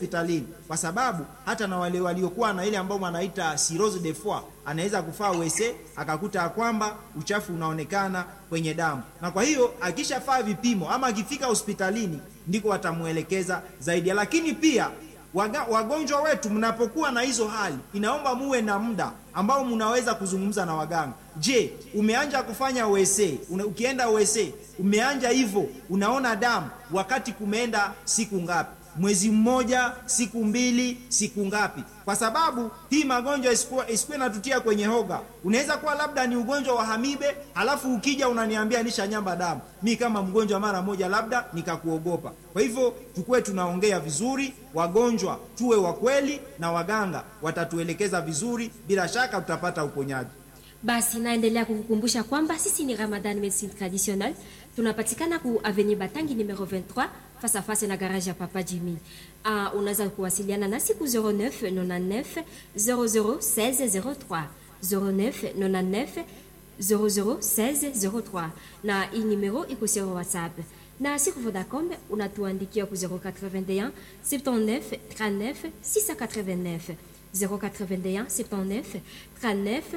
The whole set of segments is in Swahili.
hospitalini, kwa sababu hata na wale waliokuwa na ile ambao wanaita cirrhose de foie anaweza kufaa wese akakuta ya kwamba uchafu unaonekana kwenye damu, na kwa hiyo akishafaa vipimo ama akifika hospitalini ndiko watamwelekeza zaidi. Lakini pia waga, wagonjwa wetu mnapokuwa na hizo hali, inaomba muwe na muda ambao mnaweza kuzungumza na waganga. Je, umeanja kufanya wese una, ukienda wese umeanja hivyo, unaona damu wakati kumeenda siku ngapi? Mwezi mmoja, siku mbili, siku ngapi? Kwa sababu hii magonjwa isikuwe natutia kwenye hoga. Unaweza kuwa labda ni ugonjwa wa hamibe, halafu ukija unaniambia nisha nyamba damu, mi kama mgonjwa mara moja labda nikakuogopa. Kwa hivyo tukuwe tunaongea vizuri, wagonjwa tuwe wa kweli, na waganga watatuelekeza vizuri, bila shaka tutapata uponyaji. Basi naendelea kukukumbusha kwamba sisi ni Ramadan Medicine Traditionnelle, tunapatikana ku Avenue Batangi numero 23 face à face na garage ya Papa Jimmy. Uh, unaweza kuwasiliana nasi ku 09 99 00 16 03 09 99 00 16 03, na hii numero iko sur WhatsApp na siku Vodacom unatuandikia ku 081 79 39 689 081 79 39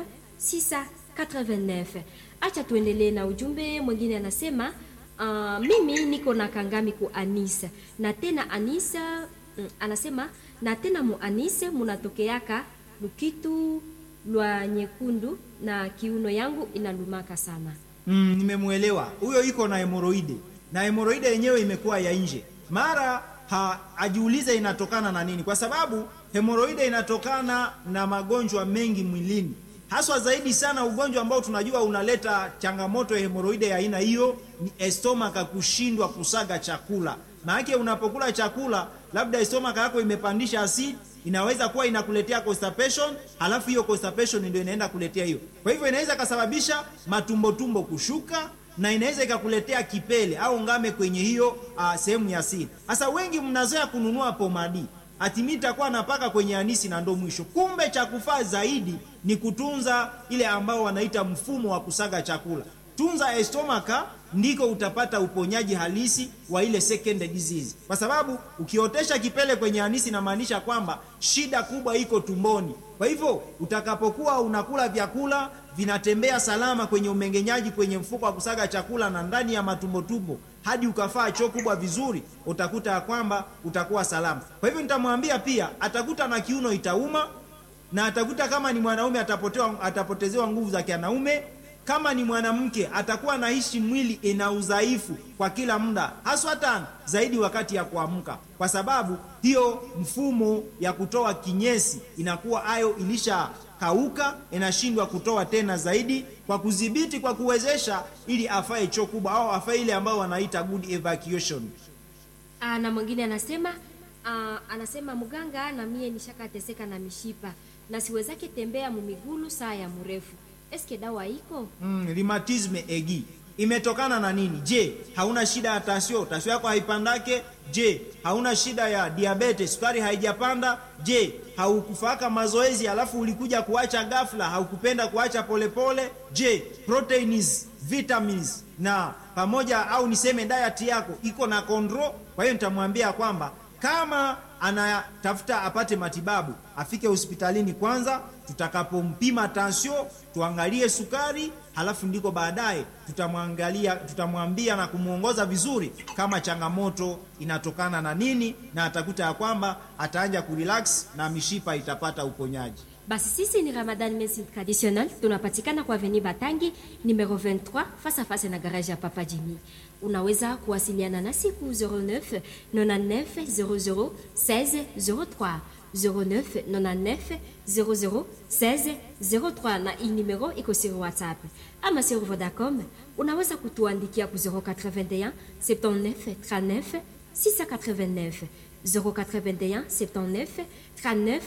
689. Acha tuendelee na ujumbe mwingine, anasema uh, mimi niko na kangami ku Anisa na tena Anisa mm, anasema na tena mu Anise munatokeaka lukitu lwa nyekundu na kiuno yangu inalumaka sana. Mm, nimemwelewa huyo, iko na hemoroide na hemoroide yenyewe imekuwa ya nje, mara ha, ajiulize inatokana na nini, kwa sababu hemoroide inatokana na magonjwa mengi mwilini haswa zaidi sana ugonjwa ambao tunajua unaleta changamoto ya hemoroide ya aina hiyo ni estomaka kushindwa kusaga chakula. Maanake unapokula chakula, labda estomaka yako imepandisha asidi, inaweza kuwa inakuletea constipation, halafu hiyo constipation ndio inaenda kuletea hiyo. Kwa hivyo inaweza ikasababisha matumbotumbo kushuka na inaweza ikakuletea kipele au ngame kwenye hiyo uh, sehemu ya asidi. Sasa wengi mnazoea kununua pomadi atimi itakuwa napaka kwenye anisi na ndo mwisho. Kumbe cha kufaa zaidi ni kutunza ile ambao wanaita mfumo wa kusaga chakula. Tunza estomaka, ndiko utapata uponyaji halisi wa ile second disease, kwa sababu ukiotesha kipele kwenye anisi inamaanisha kwamba shida kubwa iko tumboni. Kwa hivyo utakapokuwa unakula vyakula vinatembea salama kwenye umengenyaji, kwenye mfuko wa kusaga chakula na ndani ya matumbotumbo hadi ukafaa choo kubwa vizuri, utakuta ya kwamba utakuwa salama. Kwa hivyo nitamwambia pia, atakuta na kiuno itauma, na atakuta kama ni mwanaume atapotewa, atapotezewa nguvu za kianaume. Kama ni mwanamke atakuwa naishi mwili ina udhaifu kwa kila muda, haswa hata zaidi wakati ya kuamka, kwa sababu hiyo mfumo ya kutoa kinyesi inakuwa ayo ilisha kauka inashindwa kutoa tena zaidi, kwa kudhibiti, kwa kuwezesha ili afae choo kubwa au afae ile ambayo wanaita good evacuation. Ah, na mwingine anasema ah, anasema mganga, na mie nishakateseka na mishipa na siwezake tembea mumigulu saa ya mrefu, eske dawa iko? Mm, rheumatisme egi imetokana na nini? Je, hauna shida ya tasio, tasio yako haipandake? Je, hauna shida ya diabetes, sukari haijapanda? Je, haukufaka mazoezi alafu ulikuja kuacha ghafla, haukupenda kuacha polepole? Je, proteins, vitamins na pamoja au niseme diet yako iko na control? Kwa hiyo nitamwambia kwamba kama anatafuta apate matibabu afike hospitalini kwanza, tutakapompima tansio tuangalie sukari, halafu ndiko baadaye tutamwangalia, tutamwambia na kumwongoza vizuri kama changamoto inatokana na nini, na atakuta ya kwamba ataanja kurelax na mishipa itapata uponyaji. Basi sisi ni Ramadan Medicine Traditionnelle, tunapatikana kwa Avenue Batangi numero 23 face à face na garage ya Papa Jimmy. Unaweza kuwasiliana nasi ku 09 99 00 16 03 09 99 00 16 03, na hii numero iko sur WhatsApp ama sur Vodacom. Unaweza kutuandikia ku 081 79 39 689 081 79 39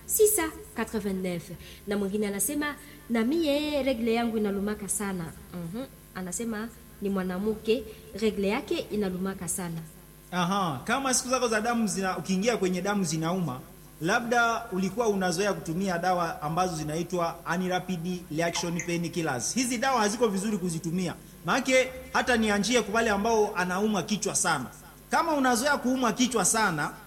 689 na mwingine anasema na mie regle yangu inalumaka sana. Mhm. Anasema ni mwanamke regle yake inalumaka sana. Aha, kama siku zako za damu zina, ukiingia kwenye damu zinauma, labda ulikuwa unazoea kutumia dawa ambazo zinaitwa anti-rapid reaction painkillers. Hizi dawa haziko vizuri kuzitumia, maanake hata nianjie kwa wale ambao anaumwa kichwa sana. Kama unazoea kuumwa kichwa sana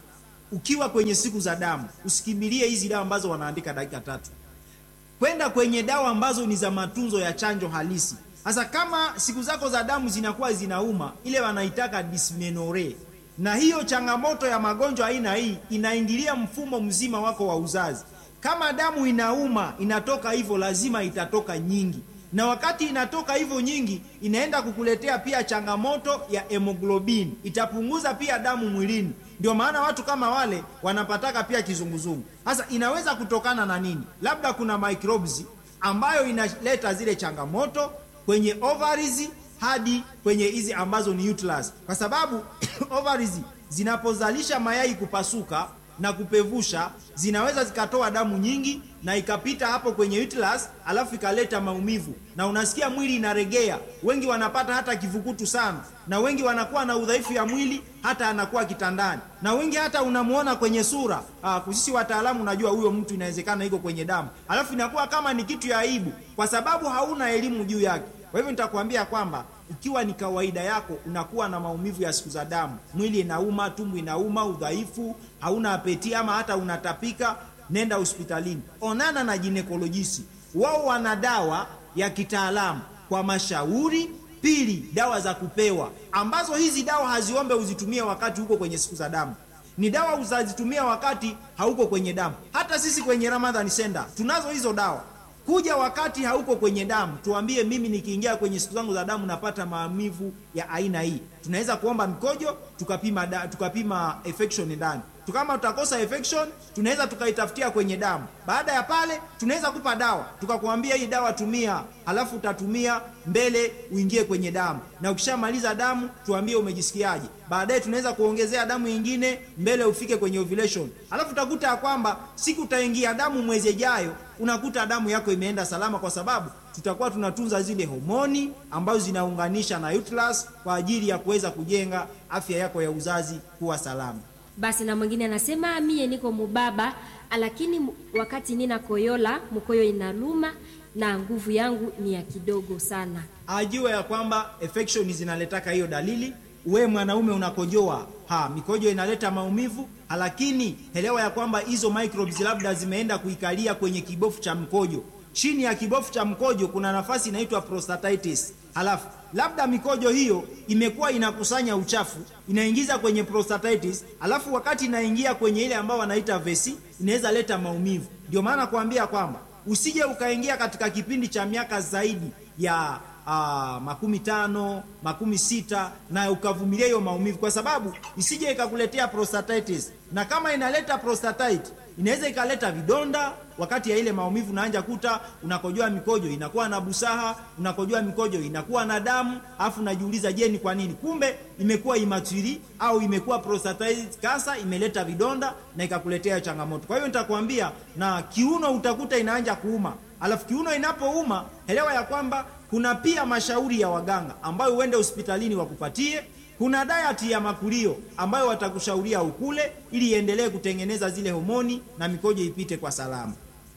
ukiwa kwenye siku za damu usikimbilie hizi dawa ambazo wanaandika dakika tatu kwenda kwenye dawa ambazo ni za matunzo ya chanjo halisi sasa kama siku zako za damu zinakuwa zinauma ile wanaitaka dysmenorrhea na hiyo changamoto ya magonjwa aina hii inaingilia mfumo mzima wako wa uzazi kama damu inauma inatoka hivyo lazima itatoka nyingi na wakati inatoka hivyo nyingi inaenda kukuletea pia changamoto ya hemoglobin itapunguza pia damu mwilini ndio maana watu kama wale wanapataka pia kizunguzungu sasa inaweza kutokana na nini labda kuna microbes ambayo inaleta zile changamoto kwenye ovaries hadi kwenye hizi ambazo ni uterus kwa sababu ovaries zinapozalisha mayai kupasuka na kupevusha zinaweza zikatoa damu nyingi na ikapita hapo kwenye uterus alafu ikaleta maumivu na unasikia mwili inaregea wengi wanapata hata kivukutu sana na wengi wanakuwa na udhaifu ya mwili hata anakuwa kitandani na wengi hata unamuona kwenye sura ah, sisi wataalamu unajua huyo mtu inawezekana iko kwenye damu alafu inakuwa kama ni kitu ya aibu kwa sababu hauna elimu juu yake kwa hivyo nitakwambia kwamba ikiwa ni kawaida yako unakuwa na maumivu ya siku za damu mwili inauma tumbo inauma udhaifu hauna apeti ama hata unatapika nenda hospitalini onana na ginekolojisi wao wana dawa ya kitaalamu kwa mashauri pili dawa za kupewa ambazo hizi dawa haziombe uzitumie wakati huko kwenye siku za damu ni dawa uzazitumia wakati hauko kwenye damu hata sisi kwenye ramadhan center tunazo hizo dawa kuja wakati hauko kwenye damu tuambie mimi nikiingia kwenye siku zangu za damu napata maumivu ya aina hii tunaweza kuomba mkojo tukapima da, tukapima infection ndani kama tutakosa infection tunaweza tukaitafutia kwenye damu baada ya pale tunaweza kupa dawa tukakwambia hii dawa tumia halafu utatumia mbele uingie kwenye damu na ukishamaliza damu tuambie umejisikiaje baadaye tunaweza kuongezea damu nyingine mbele ufike kwenye ovulation halafu utakuta ya kwamba siku utaingia damu mwezi ijayo unakuta damu yako imeenda salama kwa sababu tutakuwa tunatunza zile homoni ambazo zinaunganisha na uterus kwa ajili ya kuweza kujenga afya yako ya uzazi kuwa salama basi na mwingine anasema mie niko mubaba lakini mu- wakati nina koyola mkoyo inaluma na nguvu yangu ni ya kidogo sana ajue ya kwamba infection zinaletaka hiyo dalili we mwanaume unakojoa ha mikojo inaleta maumivu lakini elewa ya kwamba hizo microbes labda zimeenda kuikalia kwenye kibofu cha mkojo chini ya kibofu cha mkojo kuna nafasi inaitwa prostatitis halafu labda mikojo hiyo imekuwa inakusanya uchafu inaingiza kwenye prostatitis alafu wakati inaingia kwenye ile ambao wanaita vesi inaweza leta maumivu ndio maana kuambia kwamba usije ukaingia katika kipindi cha miaka zaidi ya uh, makumi tano makumi sita na ukavumilia hiyo maumivu kwa sababu isije ikakuletea prostatitis na kama inaleta prostatite inaweza ikaleta vidonda wakati ya ile maumivu naanja kuta unakojoa mikojo inakuwa na busaha unakojoa mikojo inakuwa na damu afu unajiuliza je ni kwa nini kumbe imekuwa imatiri au imekuwa prostatitis kasa imeleta vidonda na ikakuletea changamoto kwa hiyo nitakwambia na kiuno utakuta inaanja kuuma alafu kiuno inapouma elewa ya kwamba kuna pia mashauri ya waganga ambayo uende hospitalini wakupatie kuna diet ya makulio ambayo watakushauria ukule ili iendelee kutengeneza zile homoni na mikojo ipite kwa salama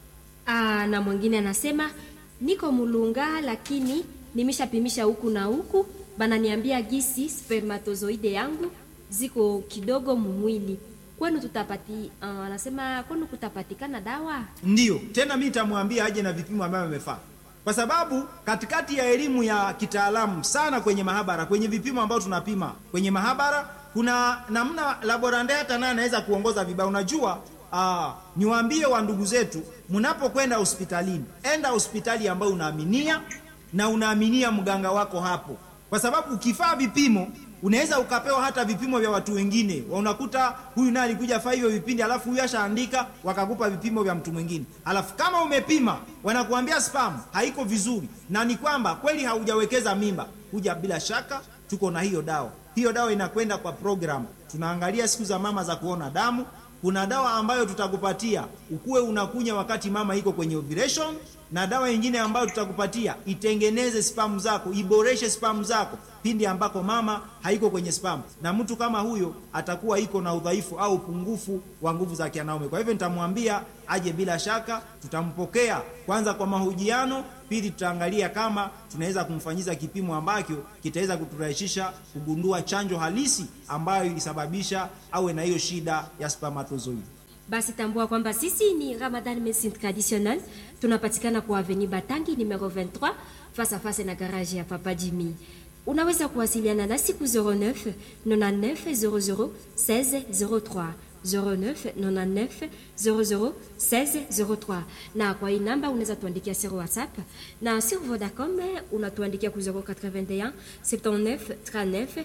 Aa, na mwingine anasema niko mulunga lakini nimeshapimisha huku na huku bananiambia gisi spermatozoide yangu ziko kidogo mumwili kwenu tutapati uh, anasema kwenu kutapatikana dawa ndiyo tena mi nitamwambia aje na vipimo ambavyo amefaa kwa sababu katikati ya elimu ya kitaalamu sana kwenye mahabara kwenye vipimo ambavyo tunapima kwenye mahabara kuna namna laborande hata naye anaweza kuongoza vibaya unajua uh, niwaambie wa ndugu zetu mnapokwenda hospitalini enda hospitali ambayo unaaminia na unaaminia mganga wako hapo kwa sababu ukifaa vipimo unaweza ukapewa hata vipimo vya watu wengine unakuta huyu naye alikuja faa hivyo vipindi alafu huyu ashaandika wakakupa vipimo vya mtu mwingine alafu kama umepima wanakuambia spam haiko vizuri na ni kwamba kweli haujawekeza mimba kuja bila shaka tuko na hiyo dawa hiyo dawa inakwenda kwa program tunaangalia siku za mama za kuona damu kuna dawa ambayo tutakupatia ukuwe unakunya wakati mama iko kwenye ovulation na dawa nyingine ambayo tutakupatia itengeneze spamu zako, iboreshe spamu zako pindi ambako mama haiko kwenye spamu, na mtu kama huyo atakuwa iko na udhaifu au upungufu wa nguvu za kianaume. Kwa hivyo nitamwambia aje, bila shaka tutampokea kwanza kwa mahojiano, pili tutaangalia kama tunaweza kumfanyiza kipimo ambacho kitaweza kuturahisisha kugundua chanjo halisi ambayo ilisababisha awe na hiyo shida ya spermatozoid. Basi tambua kwamba sisi ni Ramadan Medicine Traditionnelle, tunapatikana kwa Avenue Batangi numero 23 face à face na garage ya Papa Jimmy. Unaweza kuwasiliana nasi ku 09 99 00 16 03 09 99 00 16 03, na kwa hii namba unaweza tuandikia sur WhatsApp na sur Vodacom unatuandikia ku 081 79 39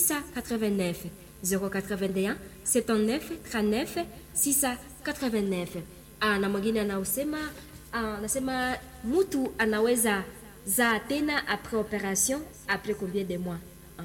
689 081 79 39 689. Ah, na mwingine anaosema anasema mtu anaweza zaa tena après opération après combien de mois? Ah.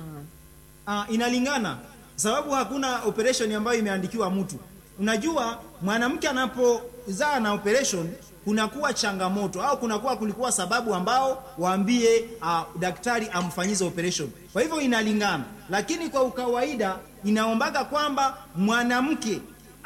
Ah, inalingana sababu hakuna operation ambayo imeandikiwa mtu. Unajua, mwanamke anapozaa na operation kunakuwa changamoto au kunakuwa kulikuwa sababu ambao waambie uh, daktari amfanyize operation. Kwa hivyo inalingana, lakini kwa ukawaida inaombaga kwamba mwanamke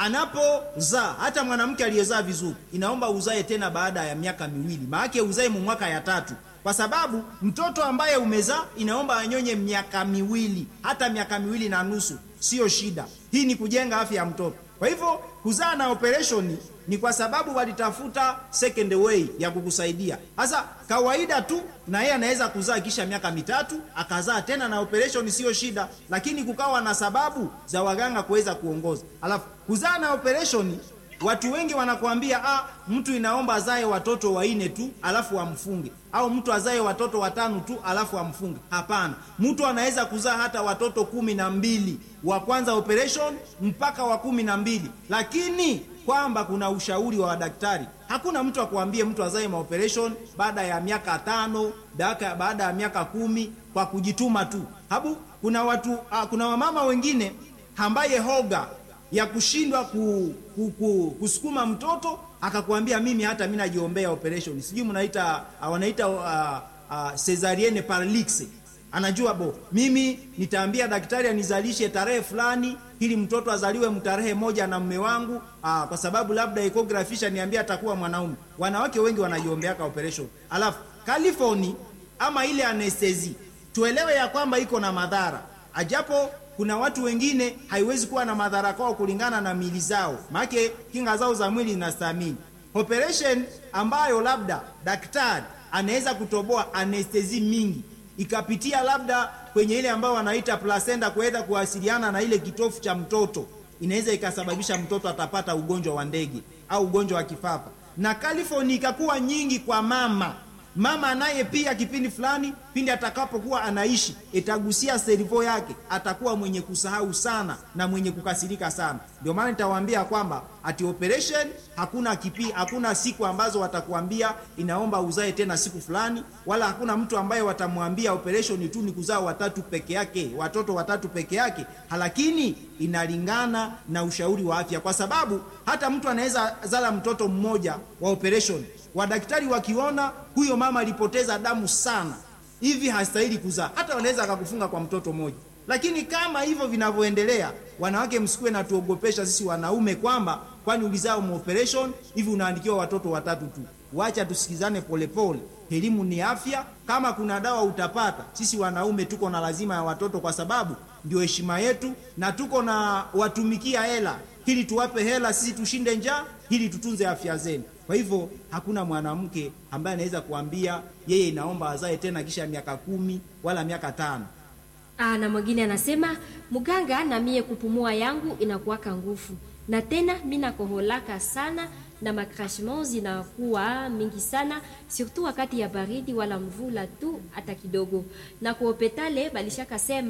anapozaa, hata mwanamke aliyezaa vizuri, inaomba uzae tena baada ya miaka miwili, maanake uzae mu mwaka ya tatu kwa sababu mtoto ambaye umezaa inaomba anyonye miaka miwili, hata miaka miwili na nusu, sio shida. Hii ni kujenga afya ya mtoto. Kwa hivyo kuzaa na operation ni kwa sababu walitafuta second way ya kukusaidia. Sasa kawaida tu na yeye anaweza kuzaa kisha miaka mitatu akazaa tena na operation, sio shida, lakini kukawa na sababu za waganga kuweza kuongoza. Alafu kuzaa na operation Watu wengi wanakuambia ah, mtu inaomba azae watoto waine tu alafu amfunge, au mtu azae watoto watano tu alafu amfunge. Hapana, mtu anaweza kuzaa hata watoto kumi na mbili wa kwanza operation mpaka wa kumi na mbili lakini kwamba kuna ushauri wa daktari. Hakuna mtu akuambie mtu azae maoperation baada ya miaka tano daka, baada ya miaka kumi kwa kujituma tu. Habu kuna watu ah, kuna wamama wengine ambaye hoga ya kushindwa ku, ku, ku, kusukuma mtoto akakwambia mimi hata mimi najiombea operation, sijui mnaita uh, wanaita uh, uh, cesarienne paralix. Anajua bo, mimi nitaambia daktari anizalishe tarehe fulani ili mtoto azaliwe mtarehe moja na mme wangu uh, kwa sababu labda ecography niambia atakuwa mwanaume. Wanawake wengi wanajiombeaka operation, alafu California ama ile anestesi, tuelewe ya kwamba iko na madhara ajapo kuna watu wengine haiwezi kuwa na madhara kwao kulingana na mili zao, maana kinga zao za mwili zinastahimili operation ambayo labda daktari anaweza kutoboa anestesi mingi ikapitia labda kwenye ile ambayo wanaita placenta kuweza kuwasiliana na ile kitofu cha mtoto, inaweza ikasababisha mtoto atapata ugonjwa wa ndege au ugonjwa wa kifafa, na California ikakuwa nyingi kwa mama mama naye pia kipindi fulani pindi atakapokuwa anaishi itagusia servo yake, atakuwa mwenye kusahau sana na mwenye kukasirika sana. Ndio maana nitawaambia kwamba ati operation hakuna kipi, hakuna siku ambazo watakuambia inaomba uzae tena siku fulani, wala hakuna mtu ambaye watamwambia operation tu ni kuzaa watatu peke yake, watoto watatu peke yake, lakini inalingana na ushauri wa afya, kwa sababu hata mtu anaweza zala mtoto mmoja wa operation wadaktari wakiona huyo mama alipoteza damu sana hivi hastahili kuzaa, hata wanaweza akakufunga kwa mtoto mmoja. Lakini kama hivyo vinavyoendelea, wanawake msikuwe na tuogopesha sisi wanaume kwamba kwani ulizaa operation hivi unaandikiwa watoto watatu tu. Wacha tusikizane polepole, elimu ni afya. Kama kuna dawa utapata, sisi wanaume tuko na lazima ya watoto, kwa sababu ndio heshima yetu, na tuko na watumikia hela ili tuwape hela sisi tushinde njaa, ili tutunze afya zenu. Kwa hivyo hakuna mwanamke ambaye anaweza kuambia yeye inaomba azae tena kisha miaka kumi wala miaka tano. Ah, na mwingine anasema mganga, na mie kupumua yangu inakuwaka nguvu na tena mi nakoholaka sana na makrashement zinakuwa mingi sana surtout wakati ya baridi wala mvula tu hata kidogo, na kuopetale balishaka sema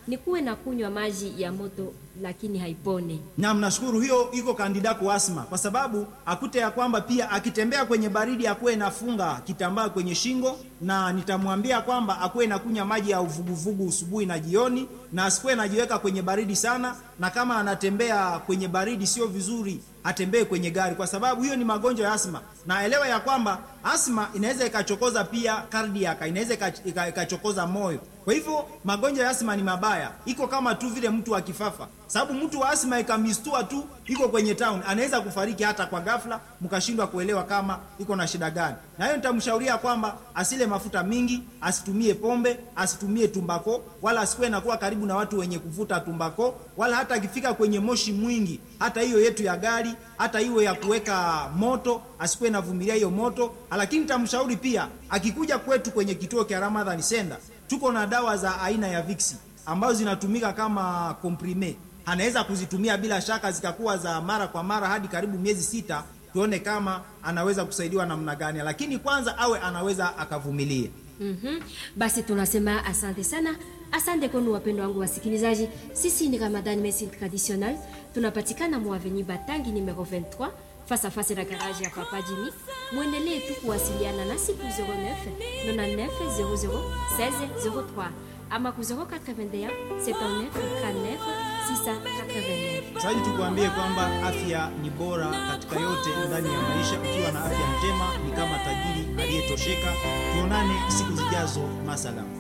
ni kuwe na kunywa maji ya moto lakini haipone. na mnashukuru hiyo iko kandida kwa asma, kwa sababu akute ya kwamba pia akitembea kwenye baridi akuwe nafunga kitambaa kwenye shingo, na nitamwambia kwamba akuwe nakunywa maji ya uvuguvugu asubuhi na jioni, na asikuwe najiweka kwenye baridi sana, na kama anatembea kwenye baridi sio vizuri atembee kwenye gari, kwa sababu hiyo ni magonjwa ya asma. Na elewa ya kwamba asma inaweza ikachokoza pia cardiac, inaweza ika- ika- ikachokoza moyo. Kwa hivyo magonjwa ya asma ni mabaya, iko kama tu vile mtu wa kifafa, sababu mtu wa asma ikamistua tu iko kwenye town, anaweza kufariki hata kwa ghafla, mkashindwa kuelewa kama iko na shida gani. Na hiyo nitamshauria kwamba asile mafuta mingi, asitumie pombe, asitumie tumbako, wala asikuwe nakuwa karibu na watu wenye kuvuta tumbako, wala hata akifika kwenye moshi mwingi, hata hiyo yetu ya gari, hata hiyo ya kuweka moto, asikuwe navumilia hiyo moto. Lakini nitamshauri pia akikuja kwetu kwenye kituo cha Ramadhan Center, tuko na dawa za aina ya Vicks ambazo zinatumika kama komprime. Anaweza kuzitumia bila shaka zikakuwa za mara kwa mara hadi karibu miezi sita, tuone kama anaweza kusaidiwa namna gani, lakini kwanza awe anaweza akavumilia. Mhm. Basi tunasema asante sana, asante kwenu wapendwa wangu wasikilizaji. Sisi ni Ramadan Medecine Traditionnelle, tunapatikana mu avenue Batangi numero 23 face à face na garage ya Papa Jimmy. Mwendelee tu kuwasiliana nasi ku 09 99 00 16 03 ama ku 081 79 39 689. Sasa tukuambie kwamba afya ni bora katika yote ndani ya maisha. Ukiwa na afya njema ni kama tajiri aliyetosheka. Tuonane siku zijazo, masalam.